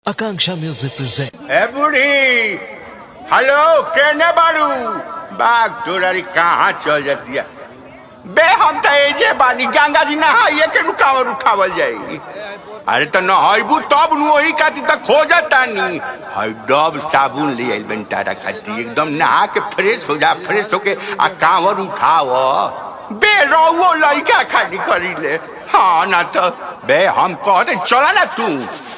Akanksha Music presents. ए बूढ़ी hello केने बाड़ू बाग तोरारी कहाँ चल जाती है बे हम तो एजे बानी गंगा जी नहाइए के रुकावल उठावल जाई अरे तो नहाइबू तब नु वही खाती तो खोजता नी हई डब साबुन ले आइल बन तारा खाती एकदम नहा के फ्रेश हो जा फ्रेश होके आ कांवर उठाव बे रहुओ लइका खाली करी ले हाँ ना तो बे हम कहते चला ना तू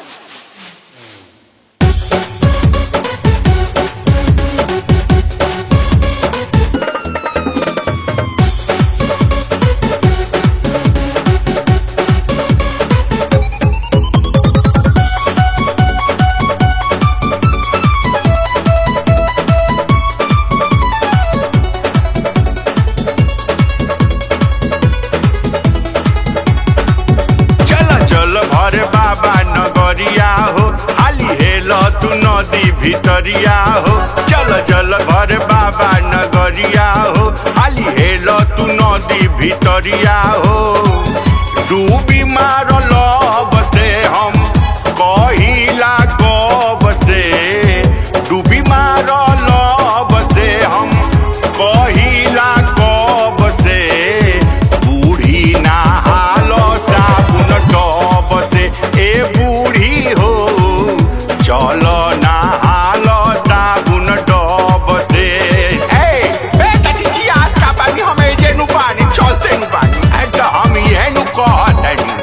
चल चल भर बाबा नगरिया हो हाली हेल तू नदी भितरिया हो चल चल भर बाबा नगरिया हो हाली हेल तू नदी भितरिया हो डूबी मारल बसे हम कहिला कब से डूबी मारल बसे हम कहिला कब से बूढ़ी नहाल साबुन टब से ए बूढ़ी हो चल नहाल साबुन टब से ए बे चाची आज का पानी हमें जे नु पानी चलते नु पानी ए तो हम ये नु कहतनी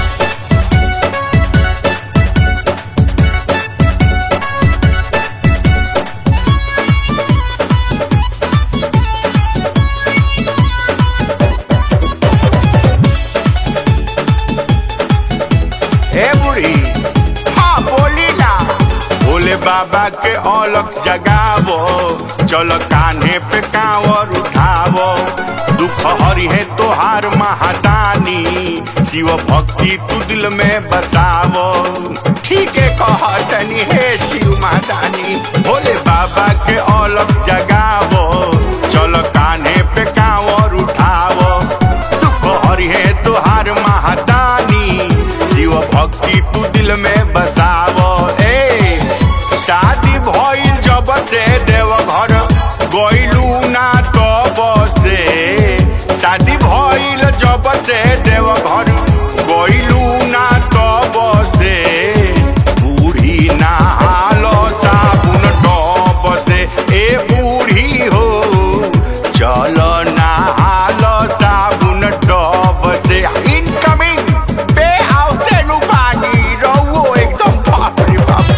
ए बुढ़ी हाँ बोली ना भोले बाबा के अलख जगावो चलो कान्हे पे कांवर उठावो दुख हरि है तोहार महादानी शिव भक्ति तू दिल में बसावो ठीक है कहतनी हे शिव महादानी भोले बाबा के अलख जगावो चलो कान्हे पे कांवर उठावो दुख हरि है तोहार महादानी शिव भक्ति तू दिल में बसावो ए शादी भइल जब से देवघर गइलू ना तब से शादी भइल जब से देवघर गइलू ना तब से बूढ़ी नहाल साबुन टब से ए बूढ़ी हो चल नहाल साबुन टब से इनकमिंग बे आवते नु पानी रहुओ एकदम बाप रे बाप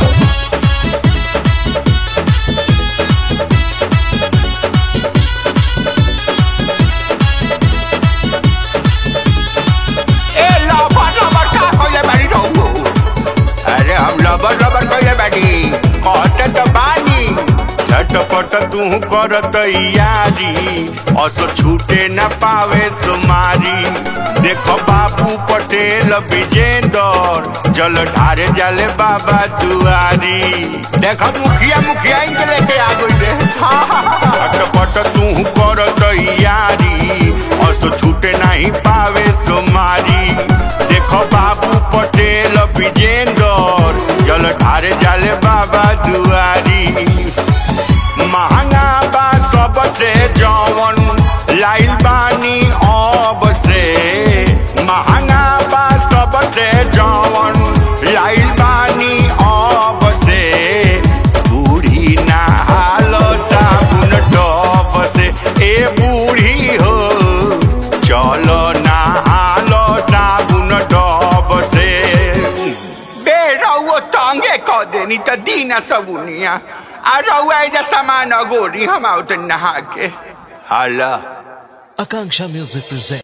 ए लबर लबर का कइले बानी रहुओ अरे हम लबर लबर कइले बानी कहते तो बानी झटपट तू करत यारी असो छूटे न पावे सुमारी देखो बाबू पटेल विजेंदर जल ढारे जाले बाबा दुआरी देखो मुखिया मुखिया इनके लेके आ गई रे झटपट तू करत यारी असो छूटे नहीं पावे सुमारी देखो बाबू पटेल विजेंदर जल ढारे जाले बाबा दुआरी महंगा बा सबसे जवन लाइल बानी अब से महंगा बा सबसे जवन लाइल बानी अब से बूढ़ी नहाल साबुन टब से ए बूढ़ी हो चलो नहाल साबुन टब से बे रहुओ तंगे क देनी त दीना सबुनिया आ रहुआ एजा सामान अगोरी हम आउत नहा के हाला Akanksha Music presents.